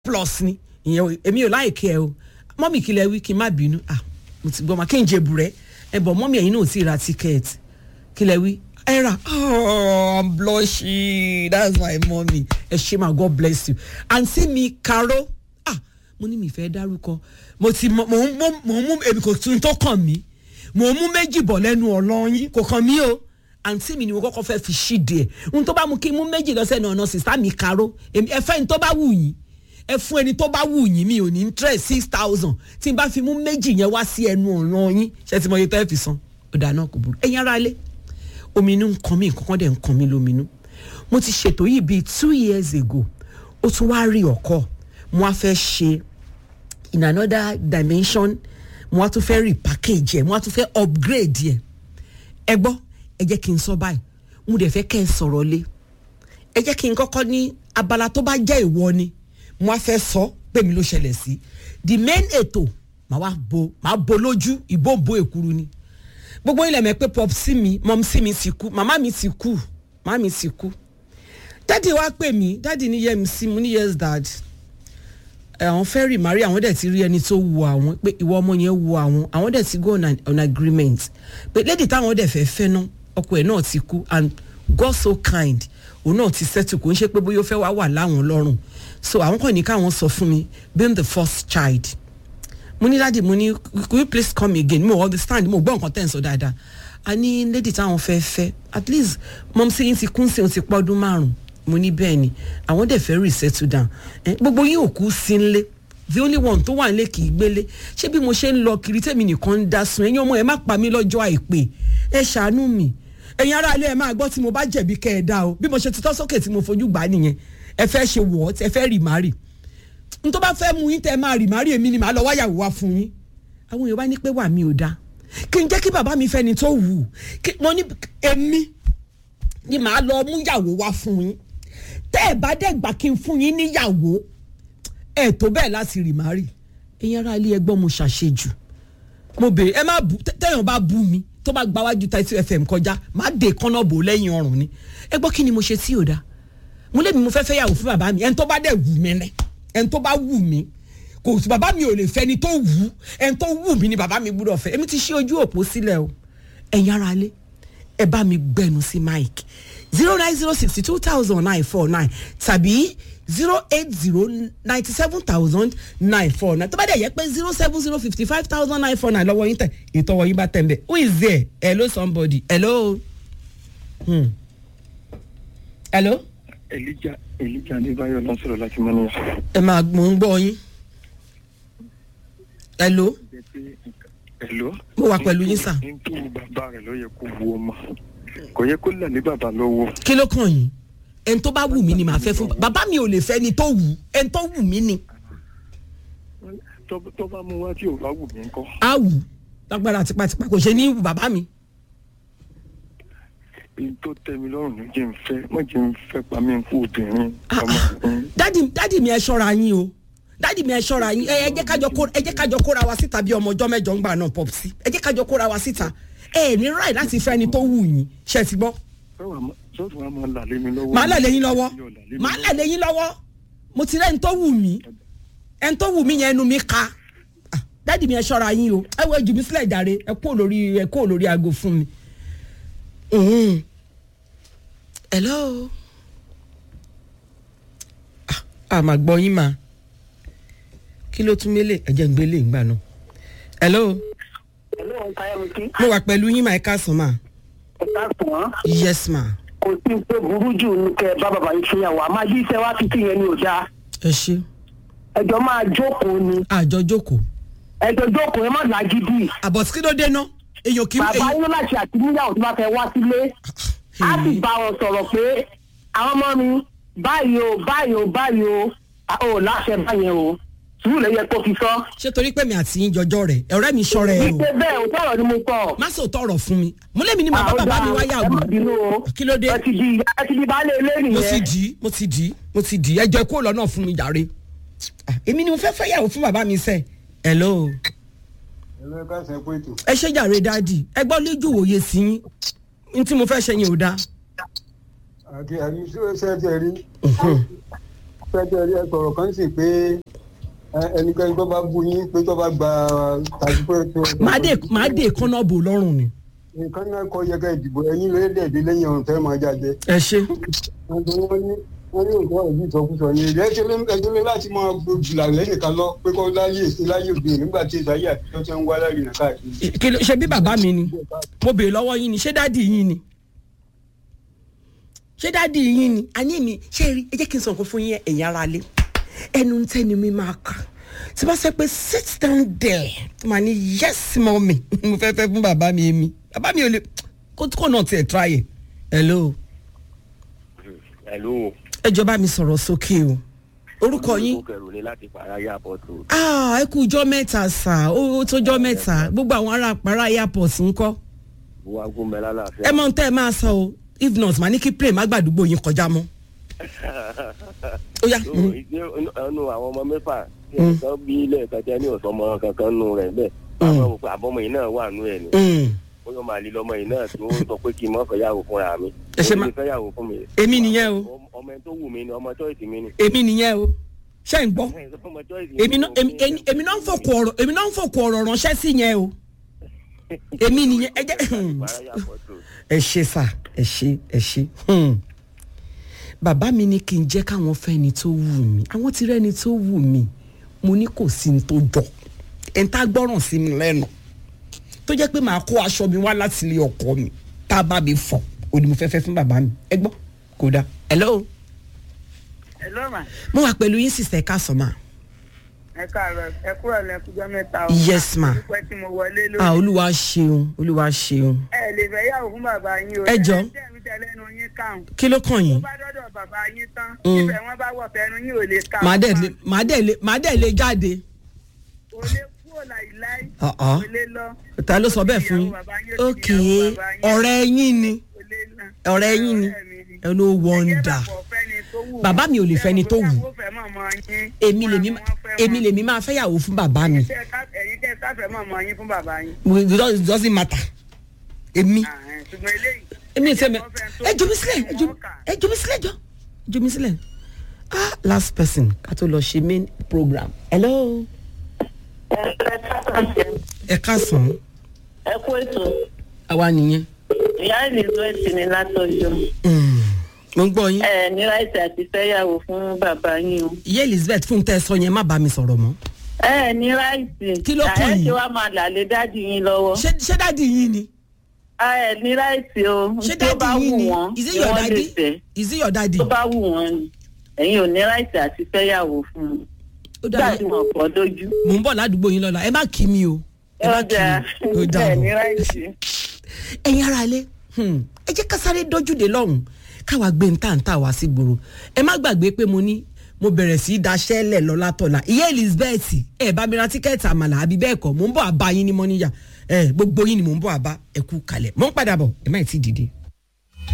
plus ni ìyẹn èmi ò láìkí ẹ o mọ́mì kí lẹ wí kí n má bínú ah mo ti gbọ́ ma kí n jẹ bùrẹ́ ẹ bọ̀ mọ́mì ẹ̀yin náà ò tí ì ra tíkẹ́ẹ̀tì kí lẹ wí ẹ rà oh i'm blushing that's my mommy ẹ ṣe ma god bless you àǹtí mi karo ah mo ní mi fẹ́ dárúkọ mo ti mọ mo ń mú mo ń mú èmi kò tún tó kàn mí mo ń mú méjì bọ̀ lẹ́nu ọlọ́yin kò kàn mí o àǹtí mi ni mo kọ́kọ́ fẹ́ fi ṣíde ẹ̀ n tó bá mú kí n mú méjì lọ́sẹ̀ náà ọ̀nà sísá mi karo ẹ fẹ́ ní tó bá wù yín ẹ fún ẹni tó bá wù yín mi ò ní interest six thousand tí n bá fi mú méjì yẹn wá sí ẹnu ọ̀nà yín ṣe ti mọ iye tẹ́ fi san ọ̀dà náà kò burú ẹ̀yin ara lé ominú ń kan mí nǹkan kan dẹ̀ ń kan mí lóminú mo ti ṣètò yìí bíi two years ago ó tún wá rí ọkọ mo wá fẹ́ ṣe in another dimension mo wá tún fẹ́ repackage ẹ̀ mo wá tún fẹ́ upgrade ẹ̀ ẹ gbọ́ ẹ jẹ́ kí n sọ báyìí mo dẹ̀ fẹ́ kẹ́ ẹ sọ̀rọ̀ lé ẹ jẹ́ kí n kọ́kọ́ ní abala tó bá jẹ́ ìwọ ni mo wá fẹ́ sọ pé mi ló ṣẹlẹ̀ sí the main ètò màá wá bo màá bo lójú ìbò bo èkuru ni gbogbo ilẹ̀ mẹ́ pé pop sí mi mom sí mi ti kú màmá mi ti kú màmá mi ti kú dádì wá pè mí dádì ní yẹ mi sí mo ní yes dad àwọn fẹ́ rì màrí àwọn dẹ̀ ti rí ẹni tó wu àwọn pé ìwọ ọmọ yẹn wu àwọn àwọn dẹ̀ ti go on, an, on agreement pé lady táwọn dẹ̀ fẹ́ fẹ́ náà ọkọ ẹ̀ náà ti kú and God so kind òun náà ti settle kò ń ṣe pé bóyá ó fẹ́ wá wà láwọn lọ́rùn so àwọn kan ní káwọn sọ fún mi being the first child mo ní dáàdi mo ní could you please come again mo understand mo gbọ́ nǹkan tẹ̀ ń sọ dáadáa a ní lady táwọn fẹ́ fẹ́ at least mom sí yín ti kún sí òun ti pọ́dún márùn-ún mo ní bẹ́ẹ̀ ni àwọn dẹ̀ fẹ́ resettle down eh, gbogbo yín ò kú sí nlé the only one tó wà nílé kì í gbélé ṣé bí mo ṣe ń lọ kiri tèmi nìkan ń dá sun ẹ̀yin ọmọ ẹ má pa mí lọ́jọ́ àìpé ẹ ṣàánú mi ẹ̀yin ará ilé ẹ máa gbọ́ tí mo bá jẹ̀bi kẹ́ ẹ dá o bí mo ṣe ti tọ́ sókè tí mo fojú gbà nìyẹn ẹ fẹ́ ṣe wọ̀ ẹ fẹ́ rì má rì n tó bá fẹ́ mu yín tẹ́ ẹ máa rì má rì èmi ni màá lọ wáyàwó wá fún yín àwọn èèyàn bá ní pé wà mí ò dáa kí n jẹ́ kí bàbá mi fẹ́ni tó wù ú mo ní èmi ni màá lọ mú yàwó wá fún yín tẹ́ ẹ bá dẹ̀ gbà kí n fún yín níyàwó ẹ tó bẹ́ẹ̀ láti rì má rì ẹ̀yin ará ilé ẹgbọ́n mo ṣàṣejù mo bèrè ẹ má bu tẹ́yàn bá bú mi tó bá gbáwájú Title FM kọjá má dé kánná bò lẹ́yìn ọrùn ni ẹ gbọ́ kí ni mo ṣe tí ò dáa mo lé mi mo fẹ́ fẹ́ yàwó fún bàbá mi ẹni tó bá dẹ̀ wù mí rẹ̀ ẹni tó bá wù mí kò sí bàbá mi ò lè fẹ́ ẹni tó wù ẹni tó wù mí ni bàbá mi gbúdọ̀ fẹ́ èmi ti ṣí ojú òpó sílẹ̀ o ẹ̀yin ara lé ẹ bá mi gbẹnu sí mike zero nine zero sixty two thousand nine four nine tàbí zero eight zero ninety seven thousand nine four nine tó bá dẹ̀ yẹ pé zero seven zero fifty five thousand nine four nine lọ́wọ́ yín tẹ̀ ètò ọwọ́ yín bá tẹ̀ ń bẹ̀ who is there hello somebody hello. Hmm. hello. Elijah Elijah Adébáyọ̀ ló ń sọ̀rọ̀ láti mọ́ níyà. ẹ máa mò ń gbọ́ yín. hello. Hello. mo wà pẹ̀lú yín sà. ní tó bàbá rẹ̀ ló yẹ kó wo ọmọ kò yẹ kó là ní bàbá lọ́wọ́. kí ló kàn yín ẹni tó bá wù mí ni màá fẹ́ fún bàbá mi ò lè fẹ́ ni tó wù ẹni tó wù mí ni. tó tó bá mú wá tí ò bá wù mí ńkọ́. á wù lágbára tipátipá kò ṣe ní wù bàbá mi. èyí tó tẹ́ mi lọ́rùn ló jẹ́ ń fẹ́ má jẹ́ ń fẹ́ pa mí kú obìnrin. Ah, ọmọ ah. ọkùnrin. dádì dádì mi ẹ ṣọ́ra yín o dádì mi ẹ ṣọ́ra yín ẹ ẹ jẹ́ kájọ kó ẹ jẹ́ kájọ kóra wa síta bí ọmọ ọjọ́ mẹ́jọ ń gbà náà pọ̀ sí ẹ jẹ́ kájọ kóra wa síta ẹ ní ráì láti fẹ́ ni tó wù yín ṣe ti gbọ́. sọ́ọ̀tù wa máa là lé mi lọ́wọ́. màá là lẹ́yìn lọ́wọ́ Yóò là lé mi màá là lọ́wọ́. lẹ́yìn lọ́wọ́ mo ti rẹ́ni tó wù mí ẹni tó wù mí yẹn ẹnu mi ka Ah, dádì mi ẹ ṣọ́ra yín o ẹ wo jù mí sílẹ̀ jàre ẹ kó lórí ẹ kó lórí aago fún mi. Mhm. hello Ah, a máa gbọ́ yín mà kí ló tún mélé ẹ jẹ́ ń gbélé ìgbà náà hello Hello, Káyọ̀mí. mo wà pẹ̀lú yín mà ẹ káàsán mà Ẹ̀ka sàn. yes ma Kò sí pé burú jù ní kẹ́ ẹ bá bàbá yìí fìyàwó. Àmọ́ bí iṣẹ́ wa fi sí yẹn ni ò dáa. ẹ ṣe Ẹjọ́ máa jókòó ni. àjọ jókòó Ẹjọ́ jókòó ẹ má lágídí. àbọ̀ kí ló dé ná èèyàn kì í Bàbá èèyàn- yín láti àti níyàwó tó bá fẹ́ wá sílé. Á sì bá wọn sọ̀rọ̀ pé àwọn ọmọ mi báyìí o báyìí o báyìí o a ò láṣẹ báyẹn o. Sùúrù lè yẹ kó fi sọ. ṣé torí pé mi àti yín jọjọ rẹ ọ̀rẹ́ mi ṣọrẹ ẹ o Wípé bẹ́ẹ̀ ò tọ̀rọ̀ ni mo sọ. má sọ tọrọ fún mi mo lé mi ní màá bá Àwọn bàbá mi ọ̀dà, wáyà ẹ má wò bínú o. kí ló dé Ẹ ti di ẹ ti di baálé ilé mo ti nìyẹn. dì í mo ti dì í mo ti dì í ẹjọ kó lọ náà fún mi jàre Ah, èmi ni mo fẹ́ fẹ́ yàwó fún bàbá mi sẹ́ hello ẹ̀rọ ẹ̀ka ṣe pé ètò ẹ ṣe jàre dáàdì ẹ gbọ́ lójú òye sí yín ní tí mo fẹ́ ṣe yẹn ò dáa àti àti ṣé ṣe ti rí fẹ́ẹ́ rí ẹ sọ̀rọ̀ kan sì pé ẹ, ẹnikẹ́ni tó bá bú yín pé tó bá gba tàbí pé tó. màá dé màá dé kọ́nà bò lọ́rùn ni. nǹkan náà kọ yẹ ká ìdìbò ẹ̀yin lóye dẹ̀dẹ̀ lẹ́yìn ọ̀run fẹ́ máa jáde. ẹ ṣe wọ́n ní wọ́n ní wọ́n ní òkú ọ̀rọ̀ yìí ìsọkúsọ ni èdè ẹjọ́ lé láti máa gbòjìlà lẹ́yìn kan lọ pé kó láyé èsì láyé òde nígbà tí ìsáyé àtijọ́ ti ń wá lárí nà káàkiri. kí ló ṣe bí bàbá mi ni mo béèrè lọ́wọ́ yín ni ṣé dádì yín ni ṣé dádì yín ni àní mi ṣé rí ẹ jẹ́ kí n sọ̀kan fún yín ẹ̀yin ara lé ẹnu ń tẹ́ni mi máa kà tí bá sọ pé sit down there màá ní yes mọ́mì mo fẹ́ fẹ́ fún bàbá mi èmi bàbá mi ò lè kó kó náà tiẹ̀ try ẹ̀ hello Hello. ẹ jọ̀ọ́ bá mi sọ̀rọ̀ sókè o orúkọ yín Olùkọ́ kẹrù ni láti pàrọ̀ ayé àpọ̀tù. ah ẹ kú ọjọ́ mẹ́ta sà ó ó tójọ́ mẹ́ta gbogbo àwọn ará àpárá airport ń kọ́ Wọ́n agún mẹ́ lálàáfíà. ẹ mọ ohun tẹ́ ẹ máa sọ o if not màá ní kí plane má gbàdúgbò yín kọjá mọ́ ó yá So, mm, ìgbé ẹnu àwọn ọmọ mẹ́fà tí ẹ̀kan bí ilé ẹ̀kan tẹ́ ní ọ̀sọ́mọ kankan nù rẹ̀ bẹ́ẹ̀. Àwọn ọmọ àbọ̀mọ yìí náà wà nù ẹ̀ ni. mm. Ó yọ màá lílọ ọmọ yìí náà tó sọ pé kí n mọ̀ fẹ́yàwó fúnra mi. Ẹ ṣe má- Ó ní fẹ́yàwó fún mi. Èmi nìyẹn o. Ọmọ ẹni tó wù mí ni ọmọ choice mi ni. èmi nìyẹn o ṣé ń gbọ́ Ọmọ choice èmi náà èmi- èmi- èmi náà ń fòkò ọ̀rọ̀ èmi náà ń fòkò ọ̀rọ̀ ránṣẹ́ sí yẹn o èmi nìyẹn ẹ jẹ́ Pàrọ̀ ayé àpọ̀tù. ẹ ṣe sà ẹ ṣe ẹ ṣe hmm. bàbá mi ní kí n jẹ́ káwọn fẹ́ ni tó wù mí àwọn ti rẹ́ni tó wù mí mo ní kò sí ní tó jọ ẹ̀ ń tá gbọ́ràn sí mi lẹ́nu tó jẹ́ pé màá kó aṣọ mi wá láti ilé ọkọ mi tá a bá mi fọ̀ ó ní mo fẹ́ fẹ́ fún bàbá mi ẹ gbọ́ kò dáa hello ẹ ló mà mo wà pẹ̀lú yín sísẹ̀ ká sọ ma ẹ káàárọ̀ ẹ kúrò lẹkùjọ mẹ́ta o. Yes, ma. dúpẹ́ tí mo wọlé ah lórí. olúwa ṣeun olúwa ṣeun ẹ lè fẹ́ yàwó fún bàbá yín o. Ẹ jọ̀ọ́. ẹ tẹ̀mí tẹ̀lẹ́nu yín káwọn. kí ló kàn tó yín bá dọ́dọ̀ bàbá yín tán. Mm. ibẹ̀ wọ́n bá wọ̀ fẹ́nu yín ò lè ká. màá dẹ̀ lé màá dẹ̀ lé màá dẹ̀ lé jáde kò lè kúrò láìláì. Ah, ah. kò lè lọ. ta ló sọ bẹ́ẹ̀ fún yín Ìyàwó bàbá yín ó ok ti di ìyàwó bàbá yín. ọ̀rẹ́ yín ni kò lè lọ. ọ̀rẹ́ yín ni Ọ̀rẹ́ mi ni. ẹ ló wọ́ndà Ẹ jẹ́ bàbá ọ̀fẹ́ ni tó wù Bàbá mi ò lè fẹ́ ni tó wù. Ìyàwó fẹ́ mọ̀mọ́ yín. èmi lèmi Wọ́n fẹ́ èmi wọn. lèmi máa fẹ́yàwó fún bàbá mi Ẹ̀yin tẹ́ ká- ẹ̀yin tẹ́ sáfẹ́ mọ̀mọ́ yín fún bàbá yín. it does- it doesn't matter èmi Ah, ẹ̀, ṣùgbọ́n eléyìí. èmi ò sẹ́mi ẹ jẹ́ kó fẹ́ tó ẹ jù mí sílẹ̀ ẹ jù wọ́n kà. ẹ jù mí sílẹ̀ jọ jù mí sílẹ̀ ah last person ká tó lọ ṣe main program hello ẹ káàsán ẹ kú ètò àwa nìyẹn ìyá elizabeth ní látọjọ Mm, mo ń gbọ́ yín ẹ ní láìsí àti fẹyàwó fún bàbá yín o ìyá elizabeth fún tẹ́ ẹ sọ yẹn má bá mi sọ̀rọ̀ mọ́ ẹ ní láìsí Kí ló kàn ẹ yín? ṣe wá máa làlé dáàdì yín lọ́wọ́ ṣé ṣé dáàdi yín ni ẹ ní láìsí o ṣé tó bá dáàdi wù yín ni wọ́n is it ni your wọ́n lè daddy fẹ́ is it your daddy tó bá wù wọ́n ni ẹ̀yin ò ní láìsí àti fẹyàwó fún un ó dáa gbàdí wọn pọ̀ lójú mò ń bọ̀ ládùúgbò yín lọ́la ẹ má kí mi o ẹ má kí ọjà mi ó dáa ẹ ní bọ̀ láìsí. ẹ̀yin ara ilé hmm, ẹ jẹ́ ká sáré dójúde lọ́hùn káwa gbé ń tàǹtà wá sí gbòòrò ẹ má gbàgbé pé mo ní mo bẹ̀rẹ̀ sí í daṣẹ́ lẹ̀ lọ́la tọ̀la ìyá elizabeth ẹ bá mi ra tíkẹ́ẹ̀tì àmàlà àbí bẹ́ẹ̀ kọ́ mò ń bọ̀ àbá yín ní mọ́níyà ẹ gbogbo yín ni mò ń bọ̀ àbá ẹ kú kalẹ̀ mò ń padà bọ̀ ẹ má ì tí ì dìde.